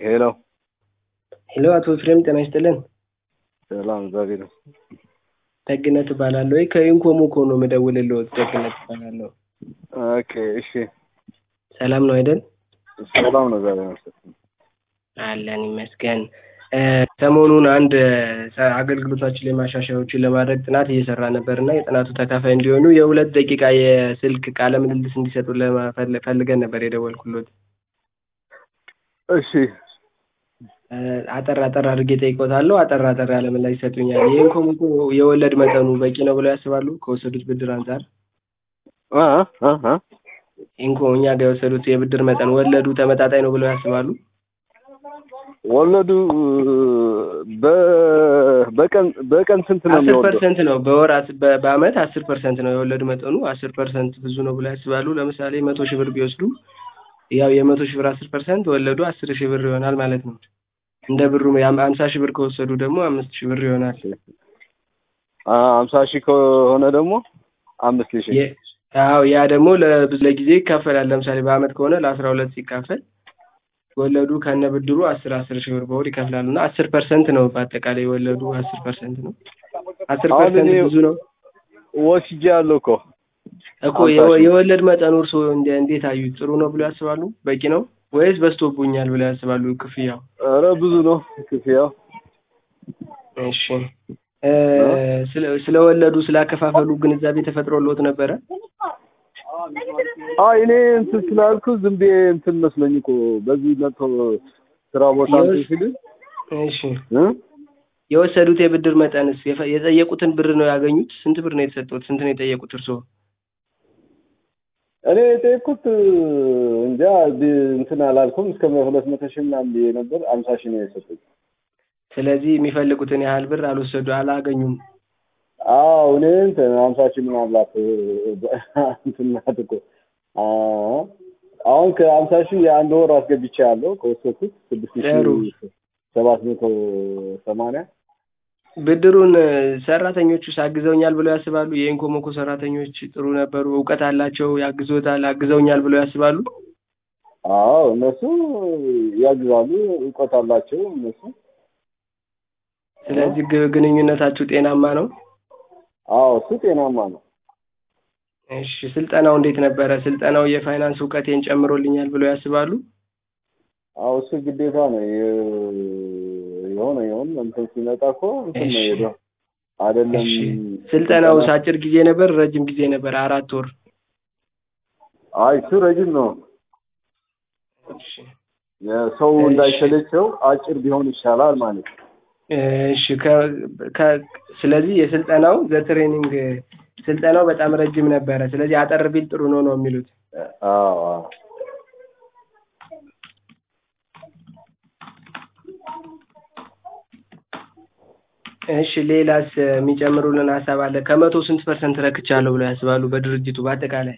ሄሎ ሄሎ አቶ ኤፍሬም ጤና ይስጥልን። ሰላም እግዚአብሔር ይመስገን። ደግነት እባላለሁ። ወይ ከኢንኮሞኮ ነው የምደውልልዎት። ደግነት እባላለሁ። ኦኬ እሺ፣ ሰላም ነው አይደል? ሰላም ነው እግዚአብሔር ይመስገን። አለን ይመስገን። እ፣ ሰሞኑን አንድ እ፣ አገልግሎታችን ላይ ማሻሻያዎችን ለማድረግ ጥናት እየሰራ ነበር እና የጥናቱ ተካፋይ እንዲሆኑ የሁለት ደቂቃ የስልክ ቃለ ምልልስ እንዲሰጡ ለመፈለ- ፈልገን ነበር የደወልኩሎት። እሺ እ፣ አጠር አጠር አድርጌ ጠይቆታለሁ። አጠር አጠር ያለ ምላሽ ይሰጡኛል። የኢንኮሞኮ የወለድ መጠኑ በቂ ነው ብለው ያስባሉ? ከወሰዱት ብድር አንጻር አ አ አ ኢንኮ እኛ ጋር የወሰዱት የብድር መጠን ወለዱ ተመጣጣኝ ነው ብለው ያስባሉ? ወለዱ በ- በቀን በቀን ስንት ነው አስር የሚወልደው? ፐርሰንት ነው በወር አስ- በ- በአመት አስር ፐርሰንት ነው የወለድ መጠኑ። አስር ፐርሰንት ብዙ ነው ብለው ያስባሉ? ለምሳሌ መቶ ሺህ ብር ቢወስዱ ያው የመቶ ሺህ ብር አስር ፐርሰንት ወለዱ አስር ሺህ ብር ይሆናል ማለት ነው። እንደ ብሩ ያም አምሳ ሺህ ብር ከወሰዱ ደግሞ አምስት ሺህ ብር ይሆናል። አ አምሳ ሺህ ከሆነ ደግሞ አምስት ሺህ የ- አዎ ያ ደግሞ ለብዙ ለጊዜ ይካፈላል። ለምሳሌ በአመት ከሆነ ለአስራ ሁለት ሲካፈል ወለዱ ከነ ብድሩ አስር አስር ሺህ ብር በወር ይከፍላሉ እና አስር ፐርሰንት ነው በአጠቃላይ ወለዱ አስር ፐርሰንት ነው። አስር አሁን ፐርሰንት እኔ- ብዙ ነው ወስጄ ያለው እኮ እኮ አምሳ የወ- ሺህ። የወለድ መጠኑ እርስዎ እንደ- እንዴት አዩት? ጥሩ ነው ብለው ያስባሉ? በቂ ነው ወይስ በዝቶብኛል ብለው ያስባሉ? ክፍያው ኧረ ብዙ ነው ክፍያው። እሺ እ፣ ስለ ስለወለዱ ስላከፋፈሉ ግንዛቤ ተፈጥሮልዎት ነበረ? አይ እኔ እንትን ስላልኩ ዝም ብዬ እንትን መስሎኝ እኮ በዚህ መጥቶ ስራ ቦታ እንትን የወስ- ሲል እሺ እ የወሰዱት የብድር መጠንስ የፈ- የጠየቁትን ብር ነው ያገኙት? ስንት ብር ነው የተሰጡት? ስንት ነው የጠየቁት እርስዎ? እኔ የጠየኩት እንጃ ብ- እንትን አላልኩም እስከ ሁለት መቶ ሺህ ምናምን ብዬ ነበር። አምሳ ሺህ ነው የሰጡኝ። ስለዚህ የሚፈልጉትን ያህል ብር አልወሰዱ አላገኙም። አዎ እኔ እንትን አምሳ ሺህ ምናልባት እንትን ናት እኮ አ አሁን ከአምሳ ሺህ የአንድ ወር አስገብቼ ያለው ከወሰድኩት ስድስት ጥሩ። ሺህ ሰባት መቶ ሰማንያ ብድሩን እ፣ ሰራተኞቹስ አግዘውኛል ብለው ያስባሉ? የኢንኮሞኮ ሰራተኞች ጥሩ ነበሩ፣ እውቀት አላቸው፣ ያግዞታል፣ አግዘውኛል ብለው ያስባሉ? አዎ እነሱ ያግዛሉ፣ እውቀት አላቸው እነሱ። ስለዚህ ግ- ግንኙነታችሁ ጤናማ ነው? አዎ እሱ ጤናማ ነው። እሺ ስልጠናው እንዴት ነበረ? ስልጠናው የፋይናንስ እውቀቴን ጨምሮልኛል ብለው ያስባሉ? አዎ እሱ ግዴታ ነው። የ- የሆነ የሆነ እንትን ሲመጣ እኮ እንትን ነው እሺ። ሄደው አይደለም። እሺ ስልጠናውስ አጭር ጊዜ ነበር ረጅም ጊዜ ነበር? አራት ወር። አይ እሱ ረጅም ነው። እሺ የሰው እሺ። እንዳይሰለቸው አጭር ቢሆን ይሻላል ማለት ነው። እሺ ከ- ከ- ስለዚህ የስልጠናው ዘትሬኒንግ ስልጠናው በጣም ረጅም ነበረ። ስለዚህ አጠር ቢል ጥሩ ነው ነው የሚሉት። አዎ አዎ። እሺ ሌላስ የሚጨምሩልን ሀሳብ አለ? ከመቶ ስንት ፐርሰንት ረክቻለሁ ብለው ያስባሉ? በድርጅቱ በአጠቃላይ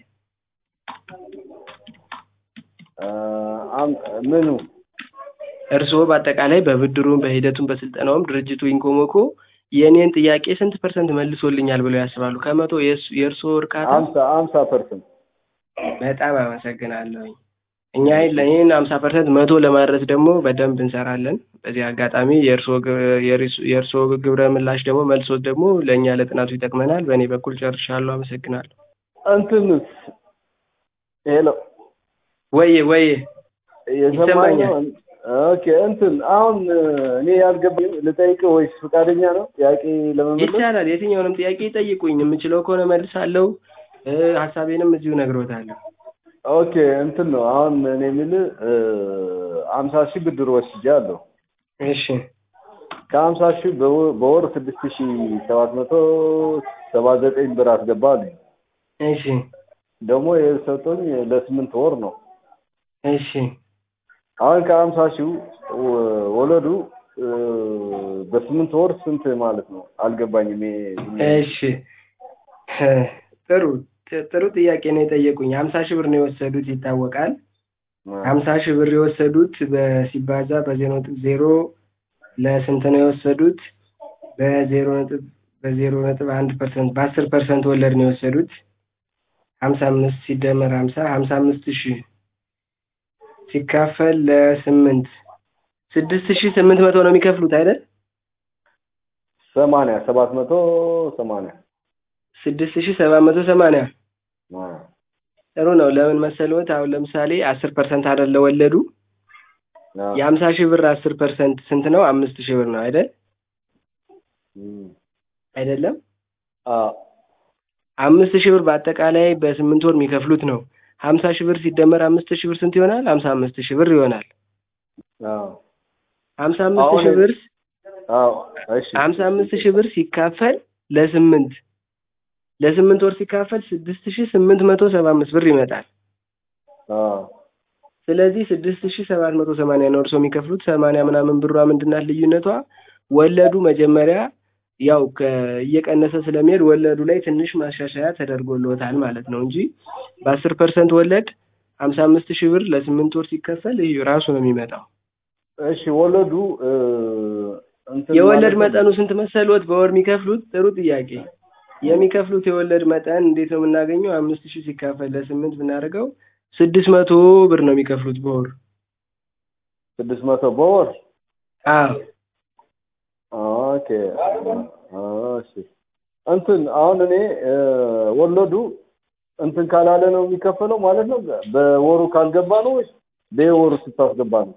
አ፣ አም- ምኑ እርስዎ በአጠቃላይ በብድሩም በሂደቱም በስልጠናውም ድርጅቱ ኢንኮሞኮ የእኔን ጥያቄ ስንት ፐርሰንት መልሶልኛል ብለው ያስባሉ? ከመቶ የእሱ- የእርስዎ እርካታ? አምሳ አምሳ ፐርሰንት በጣም አመሰግናለሁኝ። እኛ ይህን ሀምሳ ፐርሰንት መቶ ለማድረስ ደግሞ በደንብ እንሰራለን። በዚህ አጋጣሚ የእርስዎ ግ- የሪስ- የእርስዎ ግብረ ምላሽ ደግሞ መልሶት ደግሞ ለእኛ ለጥናቱ ይጠቅመናል። በእኔ በኩል ጨርሻለሁ። አመሰግናለሁ። እንትንስ ሄሎ ወዬ ወዬ የሰማኝ ይሰማኛል። ነው። ኦኬ እንትን አሁን እኔ ያልገባኝ ልጠይቅህ ወይስ ፈቃደኛ ነው ጥያቄ ለመመለስ? ይቻላል። የትኛውንም ጥያቄ ይጠይቁኝ። የምችለው ከሆነ መልሳለሁ። እ፣ ሀሳቤንም እዚሁ ነግሮታለሁ። ኦኬ እንትን ነው አሁን እኔ የምልህ አምሳ ሺህ ብድር ወስጃለሁ። እሺ ከሀምሳ ሺህ በወ- በወር ስድስት ሺህ ሰባት መቶ ሰባ ዘጠኝ ብር አስገባልኝ። እሺ ደግሞ የሰጡኝ ለስምንት ወር ነው። እሺ አሁን ከሀምሳ ሺህ ወ- ወለዱ እ፣ በስምንት ወር ስንት ማለት ነው? አልገባኝም። ይሄ እሺ ጥሩ ጥ- ጥሩ ጥያቄ ነው የጠየቁኝ። ሀምሳ ሺህ ብር ነው የወሰዱት ይታወቃል። ሀምሳ ሺህ ብር የወሰዱት በሲባዛ በዜሮ ነጥብ ዜሮ ለስንት ነው የወሰዱት? በዜሮ ነጥብ በዜሮ ነጥብ አንድ ፐርሰንት በአስር ፐርሰንት ወለድ ነው የወሰዱት። ሀምሳ አምስት ሲደመር ሀምሳ ሀምሳ አምስት ሺህ ሲካፈል ለስምንት ስድስት ሺህ ስምንት መቶ ነው የሚከፍሉት አይደል? ሰማንያ ሰባት መቶ ሰማንያ ስድስት ሺህ ሰባት መቶ ሰማንያ አ፣ ጥሩ ነው። ለምን መሰልዎት? አሁን ለምሳሌ አስር ፐርሰንት አይደለ ወለዱ አ፣ የሀምሳ ሺህ ብር አስር ፐርሰንት ስንት ነው? አምስት ሺህ ብር ነው አይደል? እም፣ አይደለም አ፣ አምስት ሺህ ብር በአጠቃላይ በስምንት ወር የሚከፍሉት ነው። ሀምሳ ሺህ ብር ሲደመር አምስት ሺህ ብር ስንት ይሆናል? ሀምሳ አምስት ሺህ ብር ይሆናል። አ፣ ሀምሳ አምስት አሁን ሺህ ብር አዎ፣ እሺ፣ ሀምሳ አምስት ሺህ ብር ሲካፈል ለስምንት ለስምንት ወር ሲካፈል ስድስት ሺህ ስምንት መቶ ሰባ አምስት ብር ይመጣል። አ፣ ስለዚህ ስድስት ሺህ ሰባት መቶ ሰማንያ ነው እርሶ የሚከፍሉት። ሰማንያ ምናምን ብሯ ምንድናት ልዩነቷ? ወለዱ መጀመሪያ ያው ከ- እየቀነሰ ስለሚሄድ ወለዱ ላይ ትንሽ ማሻሻያ ተደርጎልዎታል ማለት ነው እንጂ በአስር ፐርሰንት ወለድ ሀምሳ አምስት ሺህ ብር ለስምንት ወር ሲከፈል ይህ ራሱ ነው የሚመጣው። እሺ፣ ወለዱ እ፣ እንትን የወለድ ማለት ነው። መጠኑ ስንት መሰሎት? በወር የሚከፍሉት? ጥሩ ጥያቄ። የሚከፍሉት የወለድ መጠን እንዴት ነው የምናገኘው? አምስት ሺህ ሲካፈል ለስምንት ብናደርገው ስድስት መቶ ብር ነው የሚከፍሉት በወር። ስድስት መቶ በወር አዎ ኦኬ። እሺ እንትን አሁን እኔ እ፣ ወለዱ እንትን ካላለ ነው የሚከፈለው ማለት ነው። በወሩ ካልገባ ነው ወይስ በወሩ ስታስገባ ነው?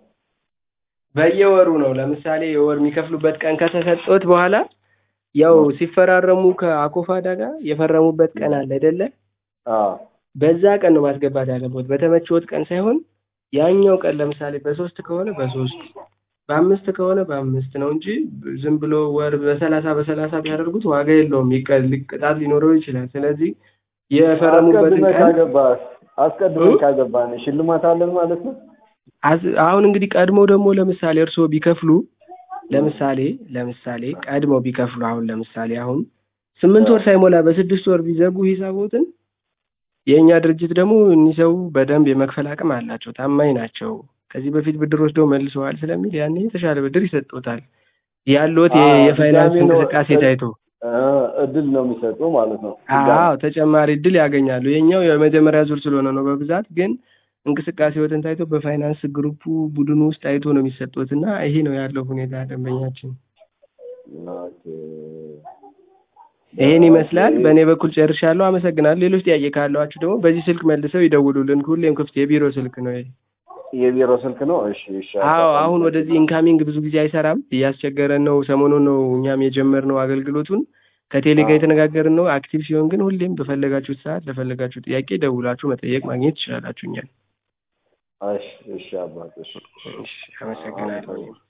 በየወሩ ነው። ለምሳሌ የወር የሚከፍሉበት ቀን ከተሰጦት በኋላ ያው ሲፈራረሙ ከአኮፋዳ ጋር የፈረሙበት ቀን አለ አይደለ? አዎ በዛ ቀን ነው ማስገባት ያለበት፣ በተመቸዎት ቀን ሳይሆን ያኛው ቀን ለምሳሌ በሶስት ከሆነ በሶስት በአምስት ከሆነ በአምስት ነው እንጂ ዝም ብሎ ወር በሰላሳ በሰላሳ ቢያደርጉት ዋጋ የለውም፣ ይቀ- ቅጣት ሊኖረው ይችላል። ስለዚህ የፈረሙበትን አስቀድመህ ቀን ካገባህ አስቀድመህ እ? ካገባህ ሽልማት አለን ማለት ነው። አዝ- አሁን እንግዲህ ቀድሞ ደግሞ ለምሳሌ እርስዎ ቢከፍሉ ለምሳሌ ለምሳሌ ቀድመው ቢከፍሉ አሁን ለምሳሌ አሁን ስምንት ወር ሳይሞላ በስድስት ወር ቢዘጉ ሂሳቦትን የእኛ ድርጅት ደግሞ እኒህ ሰው በደንብ የመክፈል አቅም አላቸው፣ ታማኝ ናቸው፣ ከዚህ በፊት ብድር ወስደው መልሰዋል ስለሚል ያኔ የተሻለ ብድር ይሰጡታል። ያለዎት የ- አዎ፣ የፋይናንስ ድጋሚ ነው እንቅስቃሴ እ- ታይቶ እ፣ እድል ነው የሚሰጡ ማለት ነው። አዎ ተጨማሪ እድል ያገኛሉ። የኛው የመጀመሪያ ዙር ስለሆነ ነው በብዛት ግን እንቅስቃሴዎትን ታይቶ በፋይናንስ ግሩፑ ቡድኑ ውስጥ ታይቶ ነው የሚሰጡት እና ይሄ ነው ያለው ሁኔታ ደንበኛችን። ኦኬ። ይሄን ይመስላል። በእኔ በኩል ጨርሻለሁ። አመሰግናለሁ። ሌሎች ጥያቄ ካለዋችሁ ደግሞ በዚህ ስልክ መልሰው ይደውሉልን። ሁሌም ክፍት የቢሮ ስልክ ነው ይሄ። የቢሮ ስልክ ነው። እሺ፣ እሺ። አዎ አሁን ወደዚህ ኢንካሚንግ ብዙ ጊዜ አይሰራም፣ እያስቸገረን ነው። ሰሞኑን ነው እኛም የጀመርነው አገልግሎቱን ከቴሌ ጋር የተነጋገርን ነው። አክቲቭ ሲሆን ግን ሁሌም በፈለጋችሁት ሰዓት ለፈለጋችሁ ጥያቄ ደውላችሁ መጠየቅ ማግኘት ትችላላችሁ እኛን። እሺ፣ እሺ አባት፣ እሺ። እሺ፣ አመሰግናለሁ።